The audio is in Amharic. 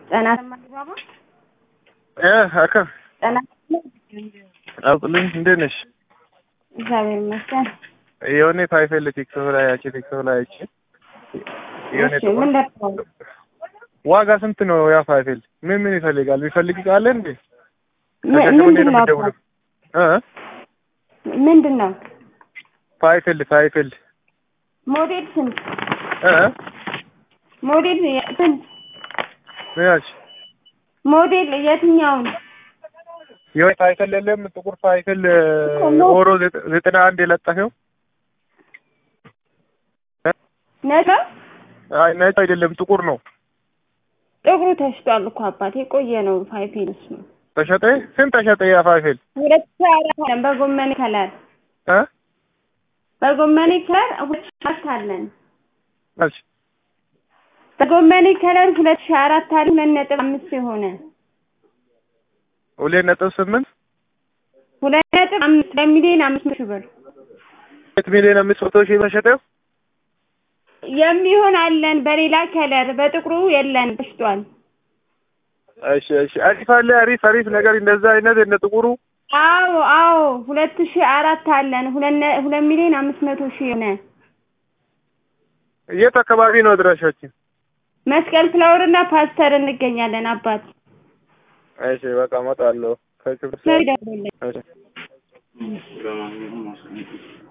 ጤና እ አካ ጤና አውጥልኝ እንዴት ነሽ? እግዚአብሔር ይመስገን። የሆነ ፋይፌል ቲክቶክ ላይ ያቺ ቲክቶክ ላይ ያቺ የሆነ እሺ ምን ደርሰው ዋጋ ስንት ነው? ያ ፋይፌል ምን ምን ይፈልጋል? የሚፈልግ ቃለ እንዴ? ምንድን ነው የምትደውለው? እ ምንድን ነው ፋይፌል ፋይፌል ሞዴል ስንት እ ሞዴል ስንት ምን ያልሽ? ሞዴል የትኛውን የሆነ ፋይፌል የለም ጥቁር ፋይፌል ኦሮ ዘጠና አንድ የለጠፈው ነጭ አይ ነጭ አይደለም ጥቁር ነው። ጥቁሩ ተሽጧል እኮ አባቴ የቆየ ነው ፋይፊል እሱ ተሸጠ? ስንት ተሸጠ ያ ፋይፌል? ሁለት ሺህ አራት አለን በጎመኔ ከለር እ በጎመኔ ከለር ሁለት ሺህ አራት አለን አልሽ በጎመኔ ከለር ሁለት ሺህ አራት አለን ሁለት ነጥብ አምስት የሆነ ሁለት ነጥብ ስምንት ሁለት ነጥብ አምስት በሚሊዮን አምስት ሺህ ብር ሁለት ሚሊዮን አምስት መቶ ሺህ ተሸጠው። የሚሆን አለን በሌላ ከለር በጥቁሩ የለን ተሽጧል። እሺ እሺ አሪፍ አለ አሪፍ አሪፍ ነገር እንደዛ አይነት እንደ ጥቁሩ አዎ አዎ ሁለት ሺህ አራት አለን ሁለት ነ- ሁለት ሚሊዮን አምስት መቶ ሺህ የሆነ የት አካባቢ ነው አድራሻችን? መስቀል ፍላወር እና ፓስተር እንገኛለን። አባት እሺ በቃ እመጣለሁ። ከክብር ነው ይደውልልኝ። እሺ